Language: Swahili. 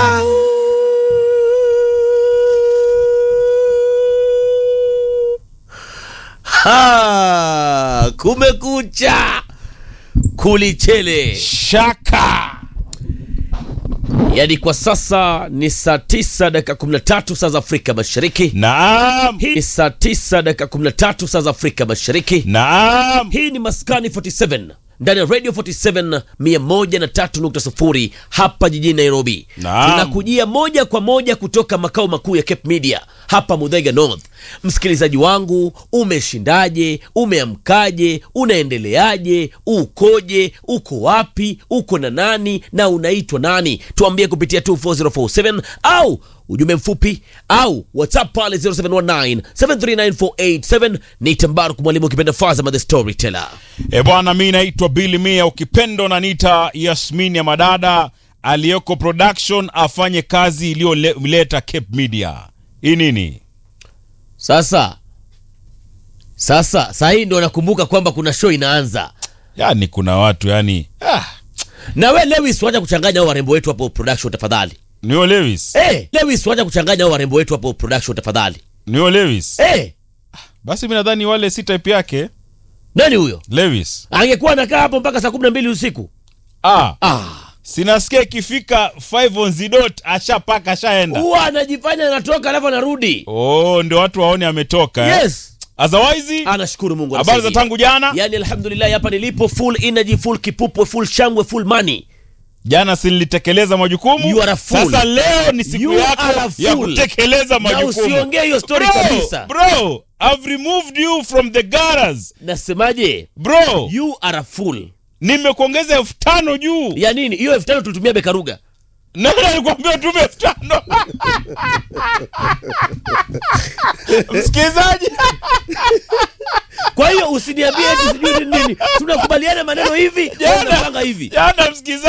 Ha, kumekucha kulichele shaka yaani kwa sasa ni saa 9 dakika 13 saa za afrika mashariki naam hii ni saa 9 dakika 13 saa za afrika mashariki naam hii ni maskani 47 ndani ya radio 47 103.0 hapa jijini nairobi Naam. tunakujia moja kwa moja kutoka makao makuu ya cape media hapa mudhaiga north msikilizaji wangu umeshindaje umeamkaje unaendeleaje ukoje uko wapi uko na nani na unaitwa nani tuambie kupitia 24047 au ujumbe mfupi au whatsapp pale 0719 739 ni tambaru mwalimu ukipenda fazama the storyteller e bwana mi naitwa bili mia ukipendo nanita yasmin ya madada aliyoko production afanye kazi iliyoleta cape media hii nini sasa sasa saa hii ndo nakumbuka kwamba kuna show inaanza yani kuna watu yani ah, na we lewis wacha kuchanganya hao warembo wetu hapo production tafadhali niyo lewis hey, lewis wacha kuchanganya hao warembo wetu hapo production tafadhali niyo lewis hey, basi mi nadhani wale si type yake nani huyo lewis angekuwa anakaa hapo mpaka saa kumi na mbili usiku ah, ah. sinasikia ikifika 5 on the dot ashapaka ashaenda huwa anajifanya anatoka alafu anarudi oh ndio watu waone ametoka eh? yes otherwise anashukuru mungu habari za anasaidia. tangu jana yani alhamdulillah hapa nilipo full energy full kipupwe full shangwe full money jana silitekeleza majukumu You are a fool. sasa leo ni siku You yako are a ya fool. kutekeleza na majukumu usiongee hiyo story Bro, kabisa bro I've removed you from the gutters nasemaje bro you are a fool nimekuongeza elfu tano juu ya nini hiyo elfu tano tulitumia bekaruga nani alikwambia tume elfu tano msikilizaji kwa hiyo usiniambie eti sijui ni nini tunakubaliana maneno hivi au Jana- unapanga hivi jana msikilizaji